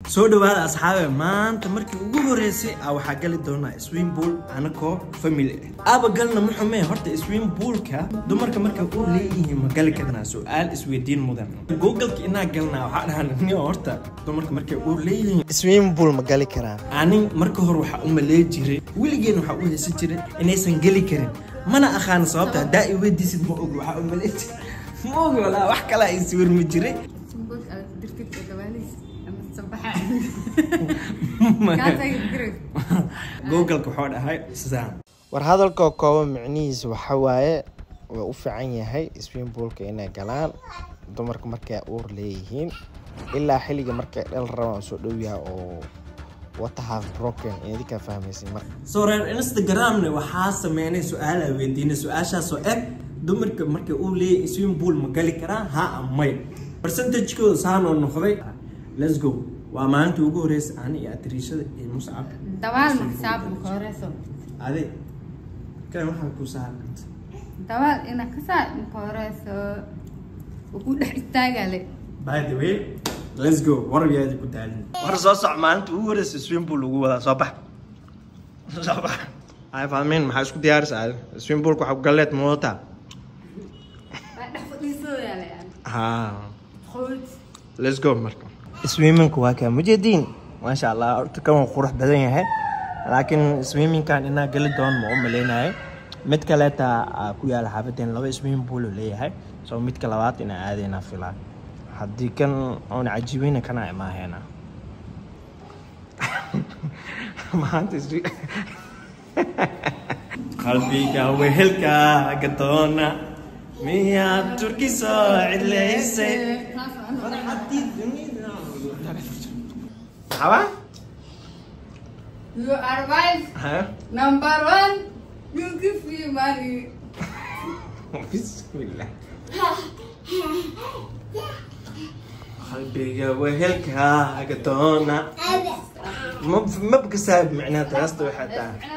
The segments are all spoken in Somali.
soo dhawaada asxaabe maanta markii ugu horeysay a waxaa gali doonaa swim pool anakoo family ah aaba galna ma xumee horta swim poolka dumarka markay u leeyihiin ma gali karnaa su-aal isweydiin mudan googleka inaa galnaa waxaa dhahan ni horta dumarka markay u leeyihiin swim pool ma gali karaan anin marka hore waxaa u malee jiray weligeen waxaa u haysan jiray inaysan geli karin mana aqaan sababta haddaa i weydiisid ma og waxaa u malee jiray ma og walaa wax kale ay sawirmi jiray Sumbul aad dirtid ee gabaaliis ama sabaxa. Kaas ay dirid. googleka waxaa dhahay sidaan war hadalkoo kooban micnihiisa waxa waaye waa u fiican yahay swimpoolka inay galaan dumarka markay uur leeyihiin ilaa xilliga markay dhal rabaan soo dhow yahay oo wata half broken idinkaa fahmaysin marka soo reer instagramne waxaa sameynay su-aal aa weydiinay su-aashaasoo eg dumarka markay uu leeyahay swim pool ma gali karaan ha ama may percentagekooda saanoo noqday let's go waa maalinta ugu horeysa ani iyo atriishada iyo muscab Dawaal ma xisaab ma horeeso. ade kan waxaa ku saaranta Dawaal ina ka saa ma horeeso. Ugu dhex istaagale. by the way let's go warab yaadi ku daalin war soo soc maalinta ugu horeysa swim pool lagu wadaa soo bax soo bax ay fahmeen maxaa isku diyaarisa ade swim poolka waxaa ku galleed ma wadataa Waa dhex fadhiiso yaale. haa Qood. let's go marka swimmingku waa kaa mujeediin maasha allah horta kan waa qurux badan yahay laakiin swimmingkan inaa geli doon ma u maleynayo mid kaleeta aa ku yaala xaafadeen laba swimming pool uu leeyahay so midka labaad inaa aadayna filaa haddii kan oona cajiibeyna kana imaaheena maanta swi- qalbiga wehelkaaga doona miyaad turki soo cidlaysay Apa? You are wife Hah? number one. You give me money. Bismillah. qalbiga wehelkaaga doona ma ma bakasaab macnaa taasta waxaa tahay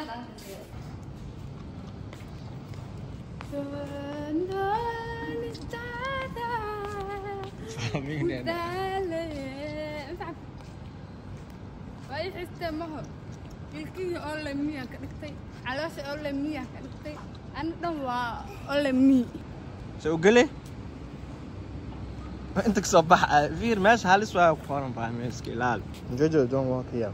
way xistee maho ilkihii oo le miyaa ka dhigtay caloosha oo le miyaa ka dhigtay ani dhan waa oo le mii soo gele inta kasoo baxa fiir meesha halis waa ku qoran baa meeska ilaali jojo don't walk here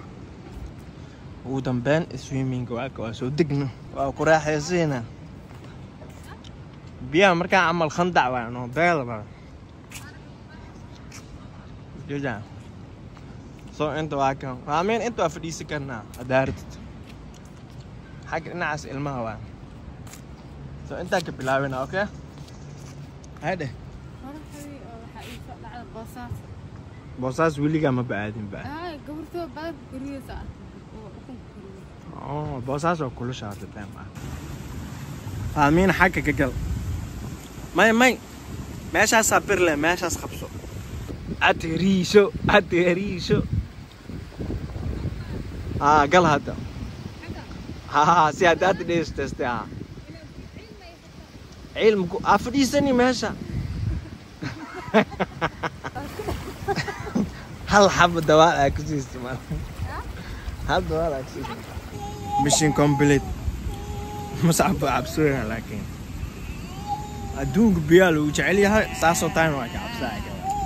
ugu dambeyn swimming waaka waa soo degno waa ku raaxaysiina biyaha markaa camal khandac waa noo beelaba jija soo inta waa kan raameen inta waa fadhiisan karnaa hadaaratid xagga dhinacaas ilmaha waa soo intaa ka bilaabina okay hadhe qoraxdii oo waxaa ii soo dhacda boosaas boosaas weligaa ma ba-aadin ba ay gabartoo badan guriyeysa oo ukunka guriyo Oh, boosaas waa kulusha horta beem ah faamiin xagga ka gal may may meeshaasaa birle meeshaas qabso ateriisho ateriisho haa gal hadda haa si hadda hadda dheesteste haa cilmiku aa fadhiisani meesha hal xaba dawaal aa ku siista mal hal dawaal aa ku siista mission complete mascab baa cabsooyaa laakiin adduunka biyaa lagu jecel yahay saasoo taana waa ka cabsaa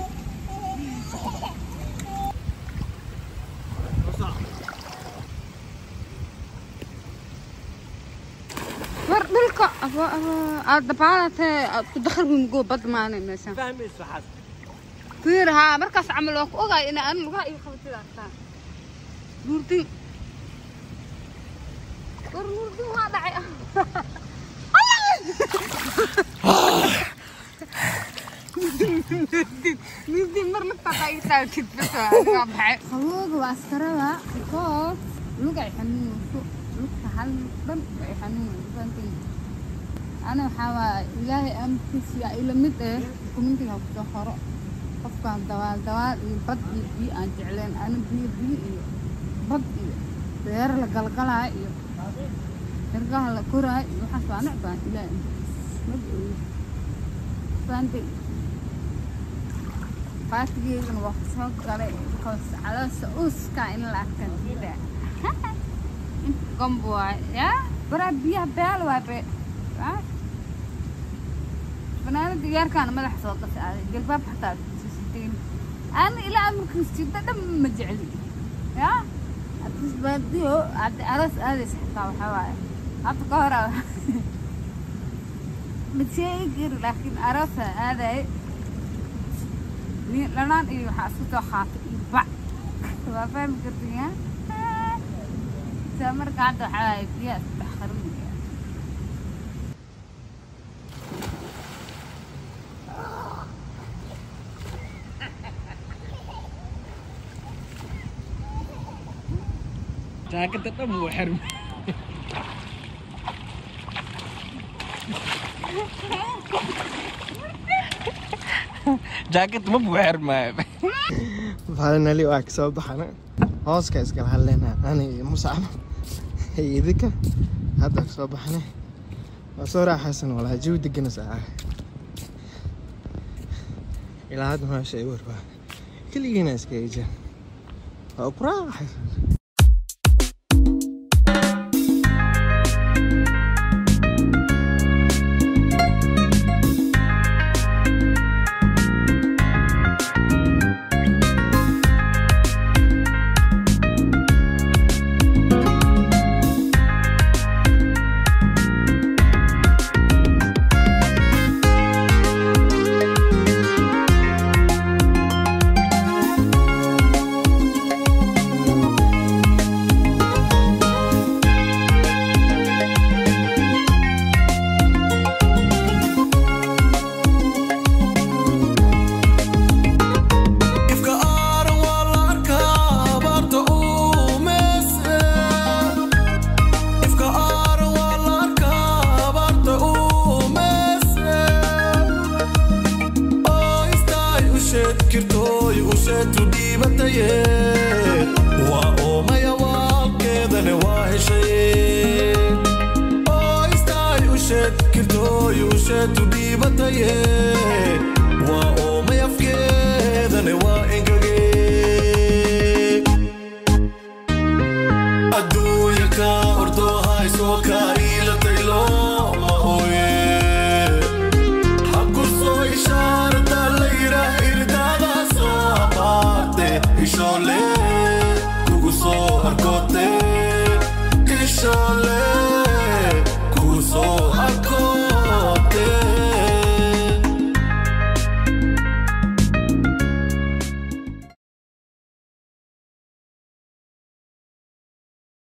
war dhulka aad dabaalatee aad ku dakhargungo bad maanay meeshan fahmayso waxaas fiir haa markaas camal waa ku ogaay inay ani lugaha ii qabatid arkaan nuurdin war nuurdin waa dhacay nuurdin mar laftaada ii taagtid bas waa baxay qabooga waa askarada because lugay xanuunayso lugta hal dhan ay xanuunayso ana waxaa waa ilaahay amarkiisa yaa ila mid eh kumintiga kusoo horo qofkaan dawaal dawaal iyo bad iyo biyo aan jecleen ana biyo biyo iyo bad iyo beer la galgalaayo iyo xirgaha la koraayo iyo waxaas waa necbaan ilaahay amarkiisa maba ogi faantay baatigeedana waa soo galay because caloosha uuska in la arkan diida inta gombo waay yaa baraa biyaha beel waay be banaanada yaarkaana madaxa soo gashay aaday jalbaab xataa siteen aan ilaa markiis jidda dhan ma jecli yaa adis baadiyo hadda aroos aadaysa xitaa waxaa waaye hadda ka hor ma sheegi kari laakiin aroosa aadaye nin dhanaan iyo waxaa isku soo qaatay iyo bac waa fahmi kartaya saa marka hadda waxaa waaye biyaha isku dhex qarinaya jaakada dhan wuu xirmay jaakad ma buu xirmaayo finally waa kasoo baxana hooska iskala hadleyna ani iyo musacab iyo idinka hadda kasoo baxana waa soo raaxaysan walaa jawi degana saa ilaa hadda meesha ay warbaa keligiina iska ejaan waa ku raaxaysan ifka aaran waa la arkaa abaarta uu meese ifka aaran waa la arkaa abaarta uu meese oo istaay usheed kirtooy usheetu dhiibataye waa oomaya waalkeedane waa heshay oo istaay usheed kirtooy usheetu dhiibataye